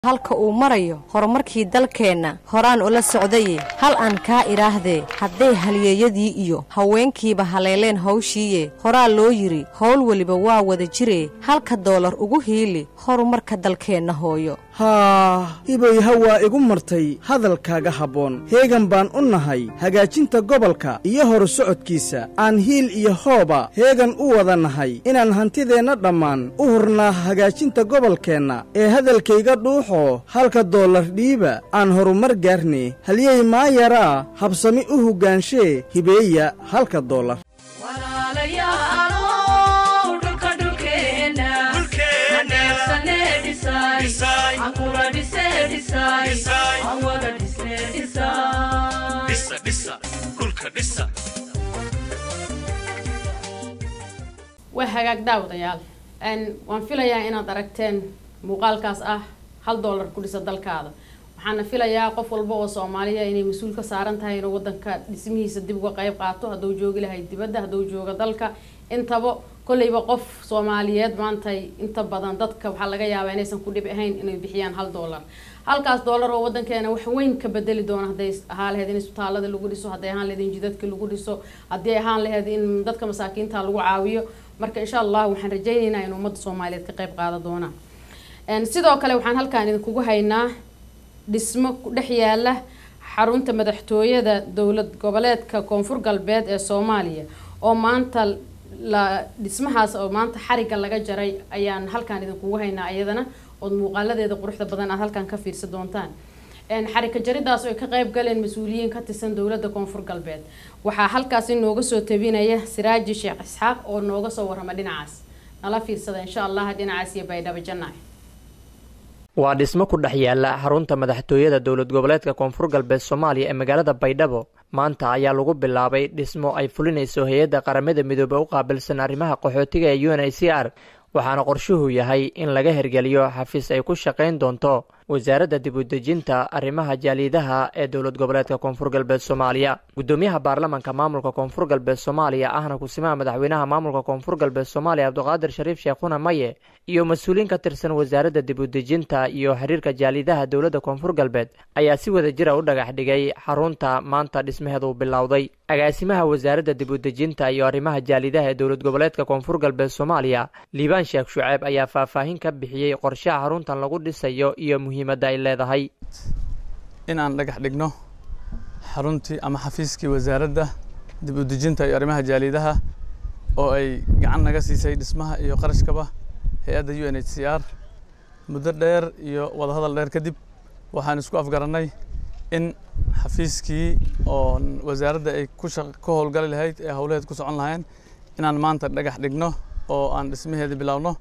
halka uu marayo horumarkii dalkeenna horaan ula socdaye hal aan kaa idhaahdee hadday halyeeyadii iyo haweenkiiba haleeleen hawshiiye horaa loo yidhi howl weliba waa wada jiree halka doolar ugu hiili horumarka dalkeenna hooyo haa hibayha waa igu martay hadalkaaga habboon heegan baan u nahay hagaajinta gobolka iyo horu socodkiisa aan hiil iyo hooba heegan u wada nahay inaan hantideenna dhammaan u hurnaa hagaajinta gobolkeenna ee hadalkayga dhuuxoo halka doolar dhiiba aan horumar gaarne halyey maa yaraa habsami u hoggaanshe hibeeya halka doolar waa hagaag daawadayaal waan filayaa inaad aragteen muuqaalkaas ah hal doolar ku dhisa dalkaada waxaana filayaa qof walba oo soomaaliya inay mas-uul ka saaran tahay inuu wadanka dhismihiisa dib uga qayb qaato hadduu joogi lahay dibadda hadduu jooga dalka intaba kolleyba qof soomaaliyeed maantay inta badan dadka waxaa laga yaabaa inaysan ku dhib ahayn inay bixiyaan hal doolar halkaas doolar oo wadankeena wax weyn ka bedeli doona hadday ahaan laheyd in isbitaalada lagu dhiso hadday ahaan laheyd in jidadka lagu dhiso haddii ahaan laheyd in dadka masaakiinta lagu caawiyo marka insha allah waxaan rajayneynaa in ummadda soomaaliyeed ka qayb qaada doonaan sidoo kale waxaan halkaan idinkugu haynaa dhismo ku dhex yaala xarunta madaxtooyada dowlad goboleedka koonfur galbeed ee soomaaliya oo maanta la dhismahaas oo maanta xariga laga jaray ayaan halkaan idinkugu haynaa iyadana ood muuqaaladeeda quruxda badan aad halkaan ka fiirsa doontaan xarika jaridaas oo ay ka qayb galeen mas-uuliyiin ka tirsan dowladda koonfur galbeed waxaa halkaasi nooga soo tabinaya siraaji sheekh isxaaq oo nooga soo warrama dhinacaas nala fiirsada insha allah dhinacaas iyo baydhabo jannaay waa dhismo ku dhex yaala xarunta madaxtooyada dowlad goboleedka koonfur galbeed soomaaliya ee magaalada baydhabo maanta ayaa lagu bilaabay dhismo ay fulinayso hay-adda qaramada midoobe u qaabilsan arrimaha qaxootiga ee u n i c r waxaana qorshuhu yahay in laga hergeliyo xafiis ay ku shaqayn doonto wasaaradda dib u dejinta arrimaha jaaliidaha ee dowlad goboleedka koonfur galbeed soomaaliya guddoomiyaha baarlamanka maamulka koonfur galbeed soomaaliya ahna kusimaha madaxweynaha maamulka koonfur galbeed soomaaliya cabdiqaadir shariif sheekhuna maye iyo mas-uuliyiin ka tirsan wasaaradda dib u dejinta iyo xiriirka jaaliidaha dowladda koonfur galbeed ayaa si wada jira u dhagax dhigay xarunta maanta dhismaheedu bilowday agaasimaha wasaaradda dib u dejinta iyo arrimaha jaaliidaha ee dowlad goboleedka koonfur galbeed soomaaliya liibaan sheekh shuceeb ayaa faahfaahin ka bixiyey qorshaha xaruntan lagu dhisayo iyo muhiimadda ay leedahay in aan dhagax dhigno xaruntii ama xafiiskii wasaaradda dib u dejinta iyo arrimaha jaaliidaha oo ay gacan naga siisay dhismaha iyo qarashkaba hay-adda u n h c r muddo dheer iyo wadahadal dheer kadib waxaan isku afgarannay in xafiiskii oo wasaaradda ay ku ka howlgali lahayd ee howlaheed ku socon lahayn inaan maanta dhagax dhigno oo aan dhismaheeda bilowno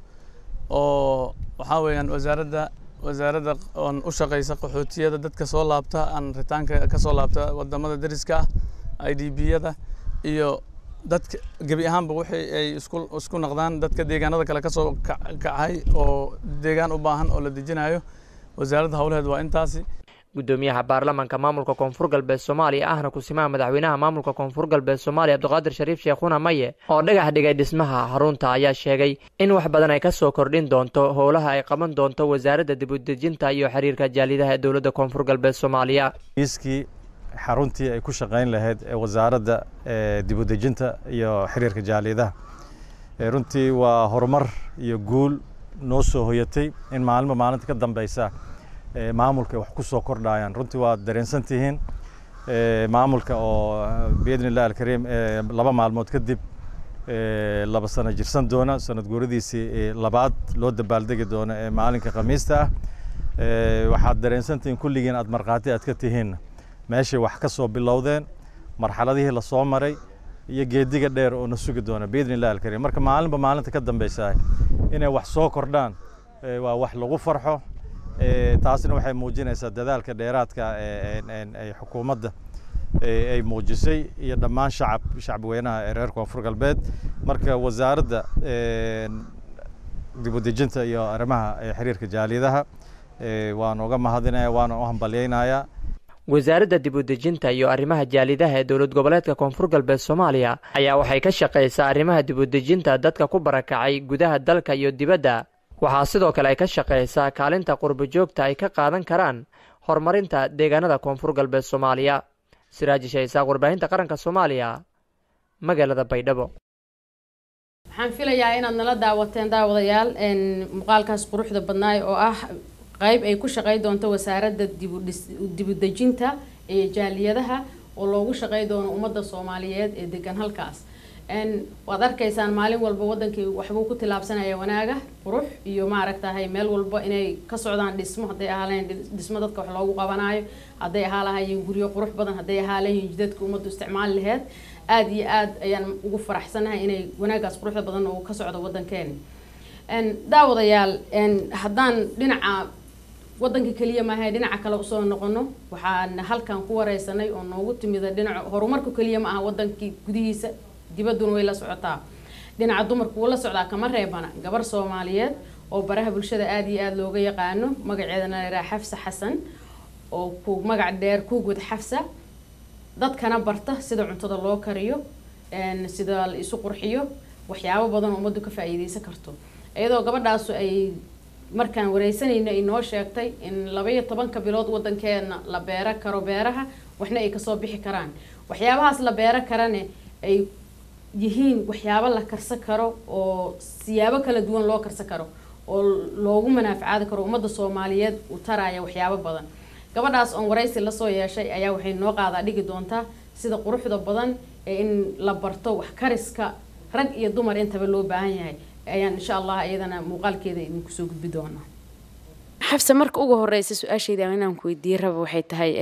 oo waxaa weeyaan wasaaradda wasaaradda oon u shaqaysa qaxootiyada dadka soo laabta aan ritaanka ka soo laabta wadamada dariska ah i d b yada iyo dadka gebi ahaanba wixii ay isku isku naqdaan dadka deegaanada kale kasoo kacay oo deegaan u baahan oo la dejinayo wasaaradda howlaheed waa intaasi guddoomiyaha baarlamanka maamulka koonfur galbeed soomaaliya ahna kusimaha madaxweynaha maamulka koonfur galbeed soomaaliya cabdiqaadir shariif sheekhuna maye oo dhagax dhigay dhismaha xarunta ayaa sheegay in wax badan ay kasoo kordhin doonto howlaha ay qaban doonto wasaaradda dib u dejinta iyo xiriirka jaalidaha ee dowladda koonfur galbeed soomaaliya iiskii xaruntii ay ku shaqayn lahayd ee wasaaradda dib u dejinta iyo xiriirka jaalidaha runtii waa horumar iyo guul noo soo hoyatay in maalinba maalinta ka dambeysa maamulka wax ku soo kordhayaan runtii waad dareensan tihiin maamulka oo biidni illah alkariim laba maalmood kadib laba sano jirsan doona sanad guuradiisii labaad loo dabaaldegi doono ee maalinka khamiista ah waxaad dareensan tihiin kulligiin aad markhaati aad ka tihiin meeshay wax ka soo bilowdeen marxaladihii lasoo maray iyo geediga dheer oo na sugi doona biidni illah alkariim marka maalinba maalinta ka dambeysa inay wax soo kordhaan waa wax lagu farxo taasina waxay muujinaysaa dadaalka dheeraadka ay xukuumadda ay muujisay iyo dhammaan shacab shacbweynaha ee reer koonfur galbeed marka wasaaradda dib u dejinta iyo arrimaha xiriirka jaaliyadaha waan uga mahadinaya waana u hambalyeynayaa wasaaradda dib u dejinta iyo arrimaha jaalidaha ee dowlad goboleedka koonfur galbeed soomaaliya ayaa waxay ka shaqaysaa arrimaha dib u dejinta dadka ku barakacay gudaha dalka iyo dibadda waxaa sidoo kale ay ka shaqaysaa kaalinta qurbo joogta ay ka qaadan karaan horumarinta deegaanada koonfur galbeed soomaaliya siraaji shaysaaq warbaahinta qaranka soomaaliya magaalada baydhabo waxaan filayaa inaad nala daawateen daawadayaal muuqaalkaas quruxda badnaay oo ah qeyb ay ku shaqey doonto wasaaradda dibudejinta ee jaaliyadaha oo loogu shaqey doono ummadda soomaaliyeed ee degan halkaas waad arkaysaan maalin walba wadankii waxbuu ku tilaabsanaya wanaaga qurux iyo maaragtahay meel walba inay ka socdaan dhismo hadday ahaaleen dhismo dadka wax loogu qabanayo hadday ahaa lahaayeen guryo qurux badan hadday ahaa lahayiin jidadka ummaddu isticmaali laheyd aada iyo aada ayaan ugu faraxsanahay inay wanaagaas quruxda badan oo ka socdo wadankeena daawadayaal haddaan dhinaca wadanka keliya maaha dhinaca kale usoo noqono waxaan halkan ku wareysanay oo noogu timida dhinaca horumarka keliya ma aha wadankii gudihiisa dibadduna way la socotaa dhinaca dumarku wuu la socdaa kama reebana gabar soomaaliyeed oo baraha bulshada aada iyo aada looga yaqaano magaceedana layihaha xafsa xasan oo ku magac dheer kuugud xafsa dadkana barta sida cuntada loo kariyo sida la isu qurxiyo waxyaabo badan oo ummaddu ka faa-iideysan karto iyadoo gabadhaasu ay markaan wareysanayna ay noo sheegtay in labaiyo tobanka bilood wadankeena la beero karo beeraha waxna ay kasoo bixi karaan waxyaabahaas la beero karane ay yihiin waxyaabo la karsan karo oo siyaabo kala duwan loo karsan karo oo loogu manaafacaadi karo ummadda soomaaliyeed u taraya waxyaabo badan gabadhaas oon waraysi lasoo yeeshay ayaa waxay noo qaadaa dhigi doontaa sida quruxda badan ee in la barto wax kariska rag iyo dumar intaba loo baahan yahay ayaan insha allah iyadana muuqaalkeeda idinku soo gudbi doonaa xabse marka ugu horeysa su-aashayda inaan ku weydiiye raba waxay tahay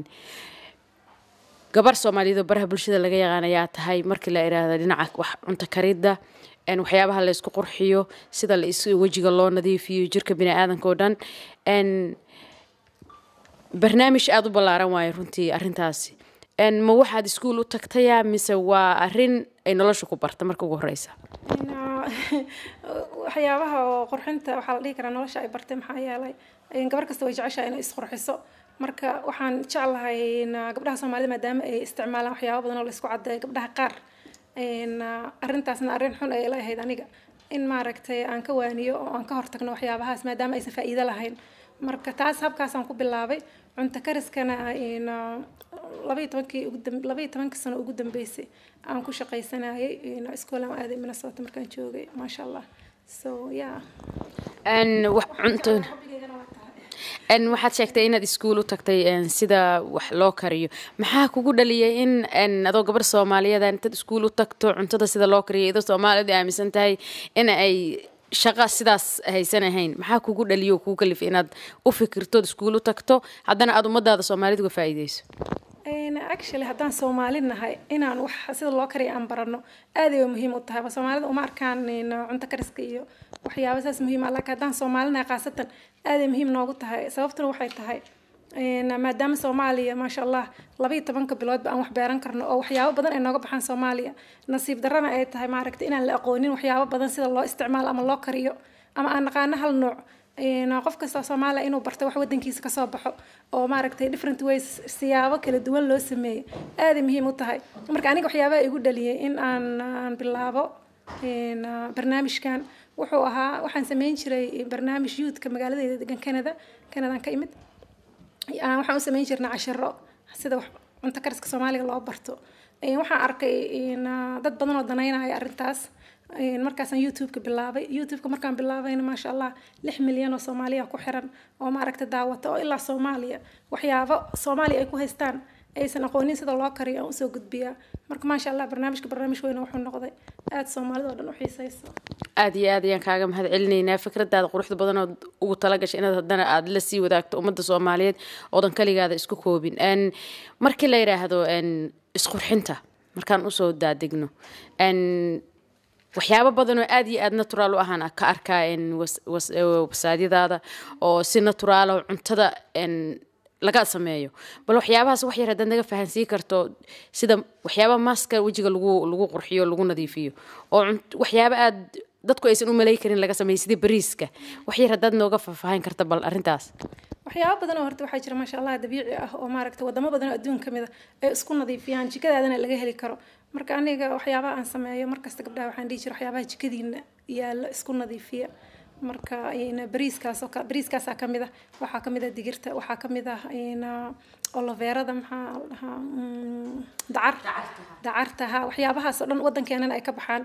gabar soomaaliyeed oo baraha bulshada laga yaqaan ayaa tahay markii la idhaahda dhinaca wax cunto karidda waxyaabaha la isku qurxiyo sida la is wejiga loo nadiifiyo jirka bini aadanka oo dhan barnaamij aada u ballaaran waayo runtii arrintaasi ma waxaad iskuol u tagtaya mise waa arrin ay nolosha ku barta marka ugu horeysa waxyaabaha oo qurxinta waxaa la dhihi karaa nolosha ay bartay maxaa yeelay gabar kasta way jeceshahay inay isqurxiso marka waxaan jeclahay gabdhaha soomaalida maadaama ay isticmaalaan waxyaaba badan oo la isku cadeeyo gabdhaha qaar arrintaasna arrin xun ay la ahayd aniga in maaragtay aan ka waaniyo oo aan ka hortagno waxyaabahaas maadaama aysan faa'iido lahayn marka taas habkaasaan ku bilaabay cunto kariskana labaiyo tobankii labaiyo tobankii sano ugu dambeysay aan ku shaqaysanayay iskoolaan aaday minnesota markaan joogay maasha allah so yeah cunto waxaad sheegtay inaad iskuol u tagtay sida wax loo kariyo maxaa kugu dhaliyay in adoo gabar soomaaliyeed intaad iskuol u tagto cuntada sida loo kariyo idoo soomaaliyad aaminsan tahay in ay shaqa sidaas haysan ahayn maxaa kugu dhaliyo oo kugu kalifay inaad u fikirtood iskuol u tagto haddana aada ummadaada soomaaliyad uga faa'iideyso actually haddaan soomaali nahay inaan wax sida loo kariya aan barano aad ay muhiim u tahay soomaalida uma arkaan cunto kariska iyo waxyaaba saas muhiim ah laakiin haddaan soomaali nahay khaasatan aad ay muhiim noogu tahay sababtuna waxay tahay maadaama soomaaliya maasha allah labaiyo tobanka biloodba aan wax beeran karno oo waxyaabo badan ay nooga baxaan soomaaliya nasiib darrana ay tahay maaragta inaan la aqoonin waxyaabo badan sida loo isticmaalo ama loo kariyo ama aan naqaano hal nooc qof kasta soomaaliya inuu barto wax wadankiisa kasoo baxo oo maaragtay different ways siyaabo kala duwan loo sameeyey aaday muhiim u tahay marka aniga waxyaabaha igu dhaliyay in aan aan bilaabo barnaamijkan wuxuu ahaa waxaan sameyn jiray barnaamij youthka magaaladeeda degan canada canadaan ka imid waxaan u sameyn jirnay cashiro sida cunto kariska soomaaliga loo barto waxaan arkay dad badan oo danaynaya arrintaas markaasaan youtube-ka bilaabay youtube-ka markaan bilaabayna maasha allah lix milyan oo soomaaliya ku xiran oo maaragta daawata oo ilaa soomaaliya waxyaabo soomaaliya ay ku haystaan aysan aqoonin sida loo kariyo aan usoo gudbiyaa marka maasha allah barnaamijka barnaamij weyn wuxuu noqday aada soomaalida oo dhan u xiisayso aada iyo aad ayaan kaaga mahad celinaynaa fikradaada quruxda badan oo ugu talagashay inaad haddana aada la sii wadaagto ummadda soomaaliyeed oodan kaligaada isku koobin markii la yidhaahdo isqurxinta markaan usoo daadegno waxyaabo badan oo aada iyo aada naturaal u ahaan ka arkaa wasaadyadaada oo si naturaal oo cuntada laga sameeyo bal waxyaabahaas wax yar haddaad naga fahansiin karto sida waxyaaba maaska wejiga lagu lagu qurxiyo lagu nadiifiyo oo waxyaaba aada dadku aysan u malay karin laga sameeyo sidii bariiska wax yar haddaad nooga faahfaahin karta bal arrintaas waxyaabo badan oo horta waxaa jira maasha allah dabiici ah oo maaragta wadamo badan oo adduun ka mid a ay isku nadiifiyaan jikadaadana laga heli karo marka aniga waxyaabaha aan sameeyo markasta gabdhaha waxaan dhihi jira waxyaabaha jikadiina yaalla isku nadiifiya marka bariiskaas oo bariiskaasaa ka mid ah waxaa ka mid ah digirta waxaa ka mid ah oloveerada maxaa la dhahaa dacar dacarta ha waxyaabahaas oo dhan waddankeenana ay ka baxaan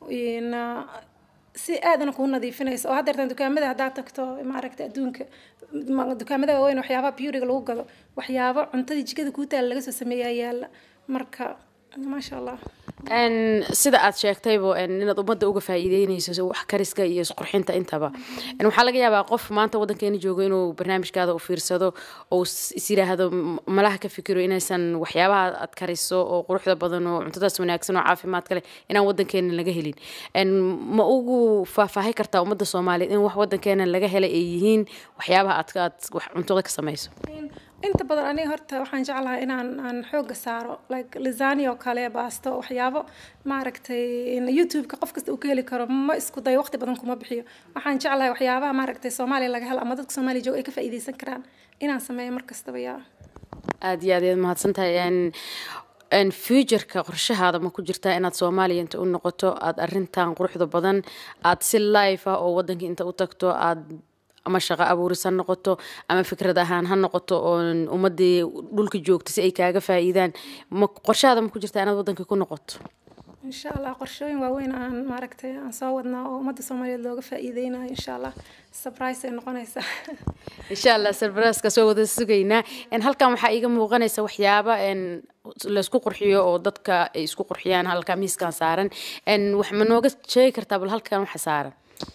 si aadana kuu nadiifinayso oo haddeertan dukaamada haddaad tagto maaragta adduunka dukaamada waaweyn waxyaabaha beautyga lagu gado waxyaabo cuntadii jikada kuu taala laga soo sameeyaa yaalla marka maasha allah sida aad sheegtaybo inaad ummadda uga faa'iideynayso wax kariska iyo isqurxinta intaba waxaa laga yaabaa qof maanta waddankeena joogo inuu barnaamijkaada u fiirsado oo is yidhaahdo malaha ka fikiro inaysan waxyaabaha aad kariso oo quruxda badan oo cuntadaas wanaagsan oo caafimaadka leh inaan waddankeena laga helin ma ugu faahfaahi kartaa ummadda soomaaliyeed in wax waddankeena laga helay ay yihiin waxyaabaha aad aad wax cuntada ka samayso inta badan aniga horta waxaan jeclahay inaan aan xooga saaro like lisani oo kale baasto waxyaabo maaragtay youtube-ka qof kasta uu ka heli karo ma isku dayo waqti badan kuma bixiyo waxaan jeclahay waxyaabaha maaragtay soomaaliya laga helo ama dadka soomaaliya jooga ay ka faa'iideysan karaan inaan sameeyo mar kastaba yaa aada iyo aad ayaad mahadsantahay futureka qorshahaada ma ku jirtaa inaad soomaaliya inta u noqoto aada arrintan quruxda badan aada si life ah oo waddanka inta u tagto aada ama shaqo abuuris ha noqoto ama fikrad ahaan ha noqoto oo ummadii dhulka joogta si ay kaaga faa'iidaan ma qorshahaada ma ku jirtaa inaad waddanka ku noqoto insha allah qorshooyin waaweyn aan maaragtay aan soo wadnaa oo ummadda soomaaliyeed looga faa'iideynayo insha allah surprise ay noqonaysaa insha allah surprise-ka soo wada sugaynaa halkan waxaa iiga muuqanaysa waxyaaba laysku qurxiyo oo dadka ay isku qurxiyaan halka miiskan saaran wax ma nooga sheegi kartaa bal halkan waxa saaran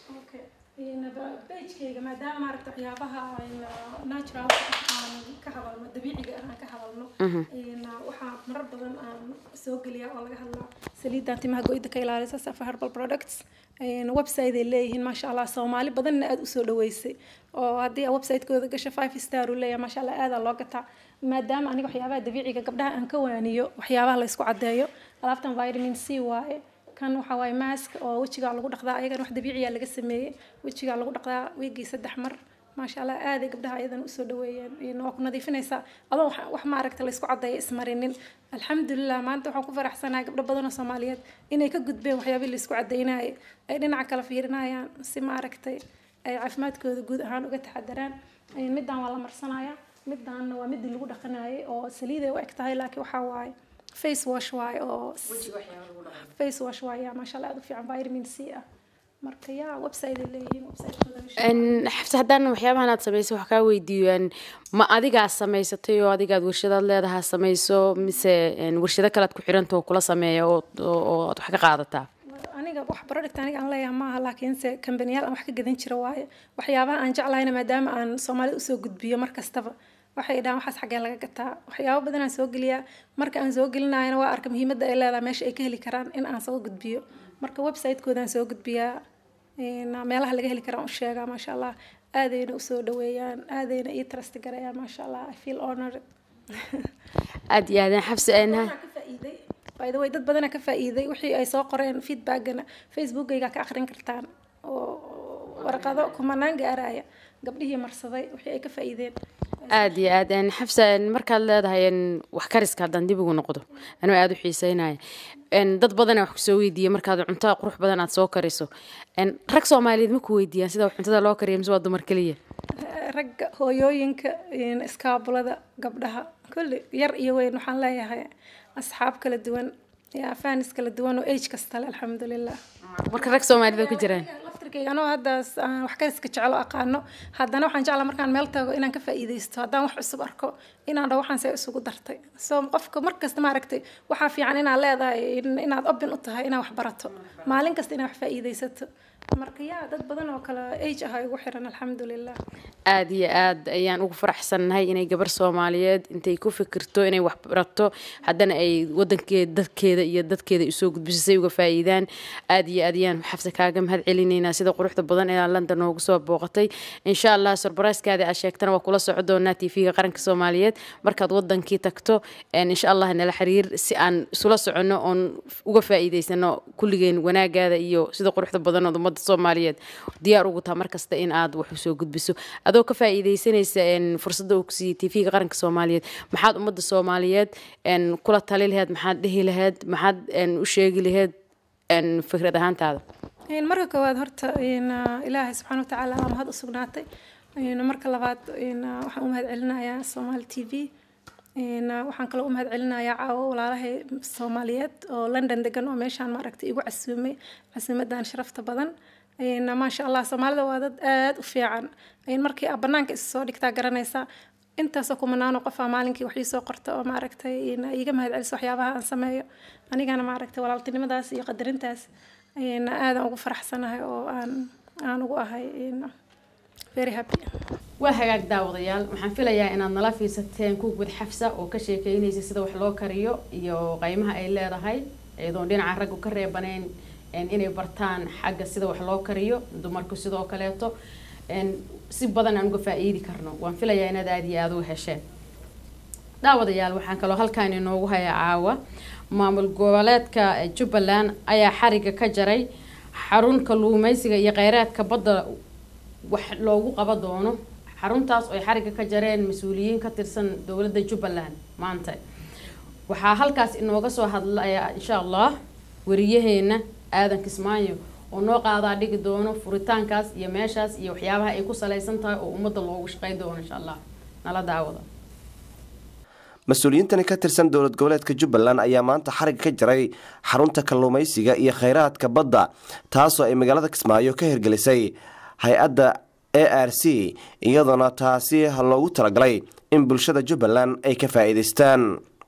bejkayga maadaama maaragta waxyaabaha natural aan ka hadalno dabiiciga aan ka hadalno waxaa marar badan aan soo geliyaa oo laga hadlaa saliidan timaha goyda ka ilaalisa safa herbal products website ay leeyihiin maasha allah soomaali badanna aada usoo dhaweysay oo haddii website-kooda gasho five star uu leeyahay maasha allah aadaa loo gataa maadaama aniga waxyaabaha dabiiciga gabdhaha aan ka waaniyo waxyaabaha laysku caddeeyo alaabtan vitamin c waaye kan waxa waaye maask oo wejigaa lagu dhaqdaa ayagan wax dabiiciya laga sameeyey wejigaa lagu dhaqdaa wiigii saddex mar maasha allah aaday gabdhaha ayadan usoo dhaweeyeen waa ku nadiifinaysaa adoo wax maaragta laysku caddeeya ismarinin alxamdulilah maanta waxaan ku faraxsanahay gabdho badan oo soomaaliyeed inay ka gudbeen waxyaabihii laysku caddeynayay ay dhinaca kale fiirinayaan si maaragtay ay caafimaadkooda guud ahaan uga taxadaraan midaan waa la marsanaya midaanna waa midii lagu dhaqanayay oo saliiday u eg tahay laakiin waxaa waaye face wash waaye oo face wash waaye maasha allah aada u fiican vitamin c ah marka yaa website ay leeyihiin xabse haddaan waxyaabahan aad samaysay wax kaa weydiiyaan ma adigaa samaysatay oo adigaad warshadaad leedahaa samayso mise warshado kalead ku xiranta oo kula sameeya oo aad wax ka qaadataa aniga wax product aniga aan leeyahay maaha laakiinse kambaniyaal aan wax ka gadan jira waaye waxyaabaha aan jeclahayna maadaama aan soomaalida usoo gudbiyo mar kastaba waxay dhahaan waxaas xaggee laga gataa waxyaabo badan aan soo geliyaa marka aan soo gelinayana waa arka muhiimadda ay leedahay meesha ay ka heli karaan in aan soo gudbiyo marka website-koodaan soo gudbiyaa meelaha laga heli karaan u sheegaa maasha allah aadayna usoo dhaweeyaan aadayna ii trust garayaan maasha allah i feel honored aad iyo aadaan xabsi by the way dad badana ka faa'iiday wixii ay soo qoreen feedbackana facebookayga ka akhrin kartaan oo warqado kumanaan gaaraya gabdhihii marsaday wixii ay ka faa'iideen aad iyo aad xabsa markaad leedahay wax kariska haddaan dib ugu noqdo anuu aada u xiiseynaya dad badana wax kusoo weydiiya markaad cunto qurux badan aad soo kariso rag soomaaliyeed ma ku weydiiyaan sida cuntada loo kariya mise waa dumar keliya ragga hooyooyinka iskaabulada gabdhaha kulli yar iyo weyn waxaan leeyahay asxaab kala duwan faanis kala duwan oo age kastale alxamdulilah marka rag soomaalida ku jiraan laftirkayga anoo hadda wax kariska jecelo aqaano haddana waxaan jeclaa markaan meel tago inaan ka faa'iidaysto haddaan wax cusub arko inaan dhaho waxaan see isugu dartay so qofka markasta maaragtay waxaa fiican inaad leedahay inaad open u tahay inaad wax barato maalin kasta inaad wax faa'iidaysato marka yaa dad badan oo kale age ah igu xiran alxamdulilah aada iyo aad ayaan ugu faraxsannahay inay gabar soomaaliyeed intay ku fikirto inay wax barato haddana ay wadankeeda dadkeeda iyo dadkeeda usoo gudbiso say uga faa'iidaan aada iyo aad ayaan xabse kaaga mahad celinaynaa sida quruxda badan ee london noogu soo booqatay insha allah sorbaraiskaadi aad sheegtana waa kula soco doonaa tv-ga qaranka soomaaliyeed markaad wadankii tagto insha allah nala xiriir si aan isula soconno oon uga faa'iidaysano kulligeen wanaagaada iyo sida quruxda badan ood ummadda soomaaliyeed diyaar ugu taha markasta in aad wax usoo gudbiso adoo ka faa'iidaysanaysa fursadda uu kusiiyey tv-ga qaranka soomaaliyeed maxaad ummadda soomaaliyeed kula tali laheyd maxaad dhihi laheyd maxaad u sheegi laheyd fikrad ahaantaada Een, marka koowaad horta een, ah, ilaahay subxaana watacaala waa mahad u sugnaatay Een, marka labaad een, ah, waxaan u mahad celinayaa somaali t v Een, ah, waxaan kaloo u mahad celinayaa caawo walaalahay soomaaliyeed oo london degan oo meeshaan maaragtay igu casuumay casuumadan sharafta badan Een, maasha allah soomaalida waa dad aad u fiican Een, markii aad banaanka isa soo dhigtaa garanaysaa intaasoo kumanaano qof aa maalinkii wax ii soo qorta oo maaragtay een, iiga mahad celiso waxyaabaha aan sameeyo anigana maaragtay walaaltinimadaas iyo qadarintaas een, aadaan ugu faraxsanahay oo aan aan ugu ahay een, very happy waa hagaag daawadayaal waxaan filayaa inaad nala fiirsateen kuugwad xafsa oo ka sheekeynaysa sida wax loo kariyo iyo qaymaha ay leedahay iyadoon dhinaca raggu ka reebanayn een, inay bartaan xagga sida wax loo kariyo dumarku sidoo kaleeto een, si badan aan uga faa-iidi karno waan filayaa inaad aada iyo aada uga hesheen daawadayaal waxaan kaloo halkaan inoogu haya caawa maamul goboleedka eh, jubbaland ayaa xariga ka jaray xarun kalluumeysiga iyo kheyraadka badda wax loogu qaba doono xaruntaas oo ay xariga ka jareen mas-uuliyiin ka tirsan dowladda jubbaland maanta waxaa halkaas inooga soo hadlaya insha allah wariyaheena aadan kismaayo oo noo qaadaa dhigi doono furitaankaas iyo meeshaas iyo waxyaabaha ay ku saleysan tahay oo ummadda loogu shaqeyn doono insha allah nala daawada mas-uuliyiintani ka tirsan dowlad goboleedka jubbaland ayaa maanta xariga ka jaray xarunta kalluumaysiga iyo kheyraadka badda taasoo ay magaalada kismaayo ka hirgelisay hay-adda a r c iyadoona taasi loogu talagalay in bulshada jubbaland ay ka faa-iideystaan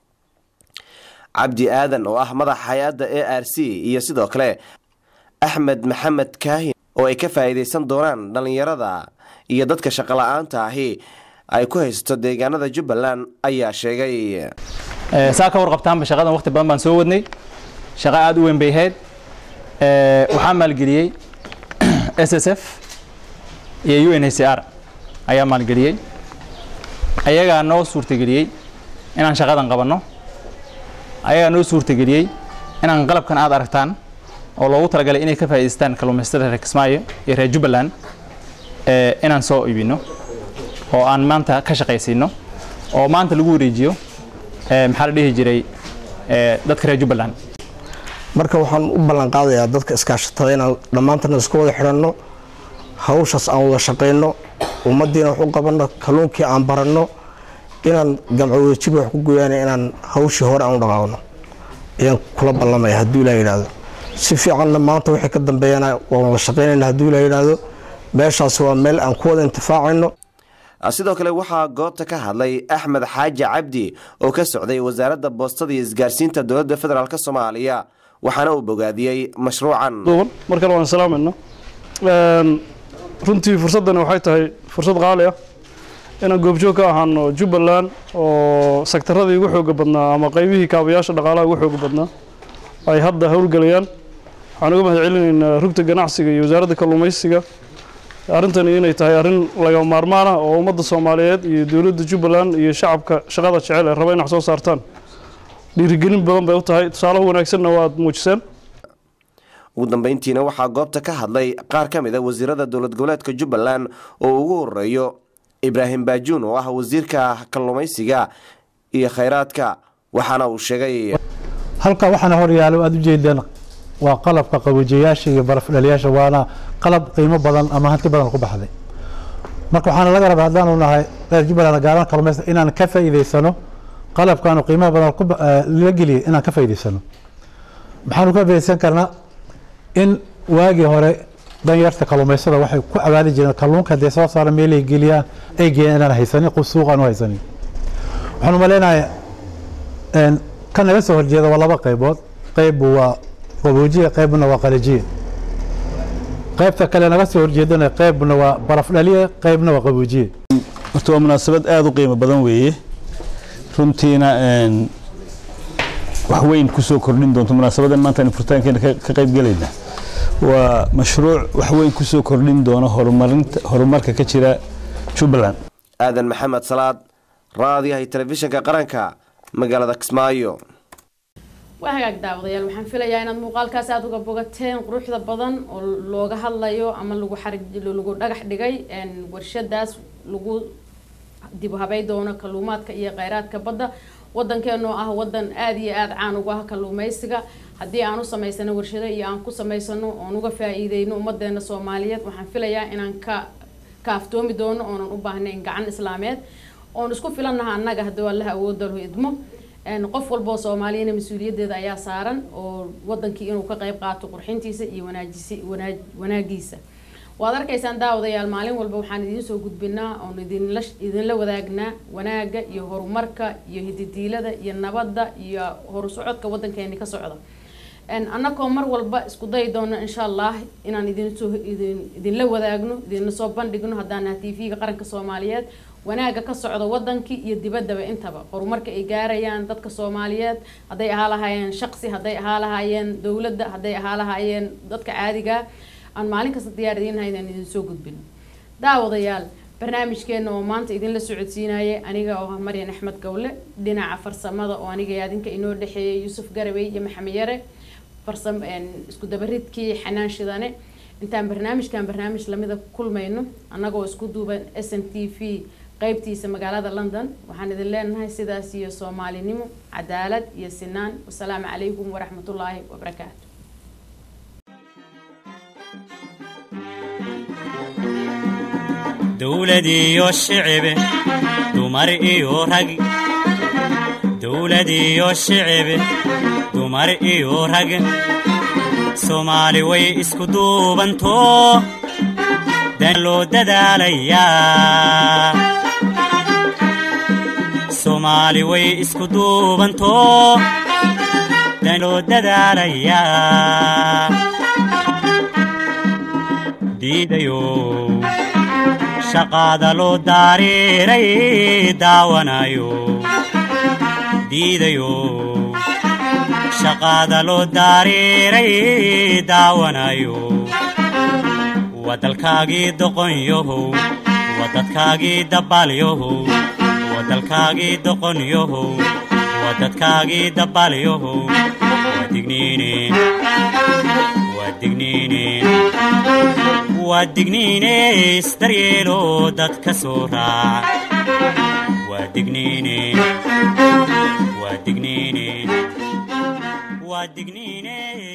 cabdi aadan oo ah madaxa hay-adda a r c iyo sidoo kale axmed maxamed kaahin oo ay ka faa-iideysan doonaan dhallinyarada iyo dadka shaqola-aanta ahi ay ku haysato deegaanada jubbaland ayaa sheegay saa ka warqabtaanba shaqadan waqti badan baan soo wadnay shaqo aada u weyn bay ahayd waxaa maalgeliyey s s f iyo u n h c r ayaa maalgeliyey ayagaa noo suurtageliyey inaan shaqadan qabanno ayagaa noo suurtageliyey inaan qalabkan aad aragtaan oo loogu talagalay inay ka faa'iidaystaan kalluumaysatada reer kismaayo iyo reer jubbaland inaan soo iibino oo aan maanta ka shaqaysiino oo maanta lagu wareejiyo maxaa la dhihi jiray dadka reer jubbaland marka waxaan u ballan qaadayaa dadka iskaashatada inaan dhammaantana isku wada xidhanno hawshaas aan wada shaqayno ummaddiina wax u qabanno kalluunkii aan baranno inaan gamco wadajir wax ku goyaana inaan hawshii hore aan u dhaqaaqno ayaan kula ballamaya hadduu ilaa yidhaahdo si fiicanna maanta wixii ka dambeeyana waan wada shaqaynayna hadduu ilaa yidhaahdo meeshaas waa meel aan ku wada intifaacayno sidoo kale waxaa goobta ka hadlay axmed xaaji cabdi oo ka socday wasaaradda boostada iyo isgaarsiinta dowladda federaalk soomaaliya waxaana uu bogaadiyey mashruucan mar kale waan salaamayna runtii fursaddani waxay tahay fursad qaali ah inaan goobjoog ka ahaano jubbaland oo sektaradii ugu xooga badnaa ama qaybihii kaabayaasha dhaqaalaha ugu xooga badnaa ay hadda howlgelayaan waxaan uga mahad celinaynaa rugta ganacsiga iyo wasaaradda kalluumaysiga arrintani inay tahay arrin laga maarmaan ah oo ummadda soomaaliyeed iyo dowladda jubbaland iyo shacabka shaqada jecel ee raba in wax soo saartaan dhiirigelin badan bay u tahay tusaalaha wanaagsanna waad muujiseen ugu dambeyntiina waxaa goobta ka hadlay qaar ka mid a wasiirada dowlad goboleedka jubbaland oo ugu horeeyo ibraahim baajuun oo ah wasiirka kalluumaysiga iyo khayraadka waxaana uu sheegay halka waxaana horyaalo aada u jeedeen waa qalabka qaboojiyayaasha iyo barafdhaliyaasha waana qalab qiimo badan ama hanti badan ku baxday marka waxaana laga rabaa haddaanu nahay reer jubbaland gaaran kalluumaysa inaan ka faa'iidaysano qalabkaanu qiimaha badan la geliyay inaan ka faa'iidaysano maxaanu ka faa'iidaysan karnaa in waagii hore danyarta kalluumaysada waxay ku cawaali jireen kalluunka haddee soo saara meelay geliyaan ay geeyaan inaan haysanin suuq aan u haysanin waxaan umaleynayaa ka naga soo horjeeda waa laba qaybood qayb waa qaboojiya qaybna waa qalajiya qaybta kale naga soo horjeedana qaybna waa barafdhaliya qaybna waa qaboojiya horta waa munaasabad aada u qiimo badan weeye runtiina wax weyn kusoo kordhin doonto munaasabadan maanta aynu furitaankeena ka qayb gelayna waa mashruuc wax weyn kusoo kordhin doono horumarinta horumarka ka jira jubbaland aadan maxamed salaad raadiyahay telefishinka qaranka magaalada kismaayo waa hagaag daawadayaal waxaan filayaa inaad muuqaalkaas aada uga bogateen quruxda badan oo looga hadlayo ama lagu xarig lagu dhagax dhigay warshadaas lagu dib u habay doono kalluumaadka iyo kheyraadka badda wadankeenoo ah wadan aada iyo aada caan uga ah kalluumeysiga haddii aan u samaysano warshado iyo aan ku samaysano oon uga faa-iideyno ummadeena soomaaliyeed waxaan filayaa inaan ka kaaftoomi doono oonan u baahnayn gacan islaameed oon isku filannaha annaga haddii allaha awoodalo idmo qof walboo soomaaliyana mas-uuliyadeeda ayaa saaran oo wadankii inuu ka qeyb qaato qurxintiisa iyo wanaajisi wanaa wanaagiisa waad arkaysaan daawadayaal maalin walba waxaan idiin soo gudbinaa oon idinla idinla wadaagnaa wanaaga iyo horumarka iyo hididiilada iyo nabadda iyo horusocodka wadankeeni ka socda annagoo mar walba isku dayi doono insha allah inaan idinsoo idin idinla wadaagno idinla soo bandhigno haddaan naha t v-ga qaranka soomaaliyeed wanaaga ka socda wadankii iyo dibaddaba intaba horumarka ay gaarayaan dadka soomaaliyeed hadday ahaa lahaayeen shaqsi hadday ahaa lahaayeen dowladda hadday ahaa lahaayeen dadka caadiga aan maalin kasta diyaar idiinnahay inaan idin soo gudbino daawadayaal barnaamijkeena oo maanta idinla socodsiinayay aniga oo ah maryan axmed gowle dhinaca farsamada oo aniga iyo adinka inoo dhexeeyay yuusuf garabey iyo maxamed yare farsam isku dabaridkii xanaan shidane intaan barnaamijkan barnaamij lamida kulmayno annagoo isku duuban s n t v qeybtiisa magaalada london waxaan idin leenahay sidaas iyo soomaalinimo cadaalad iyo sinaan wasalaamu calaykum waraxmatullaahi wabarakaatu dowlad iyo shicibe dumar iyo rag dowlad iyo shicibe dumar iyo rag soomaali way isku duubanto dan loo dadaalayaa soomaali way isku duubanto dan loo dadaalayaa diidayo shaqaada loo daariiray daawanayo diidayo shaqaada loo daariiray daawanayo wadalkaagii doqonyahow wadadkaagii dabbaalyahow wadalkaagii doqonyahow wadadkaagii dabbaalyahow wadigniine wadigniine waa digniine isdaryeelo dadka soo raac waa digniine waa digniine waa digniine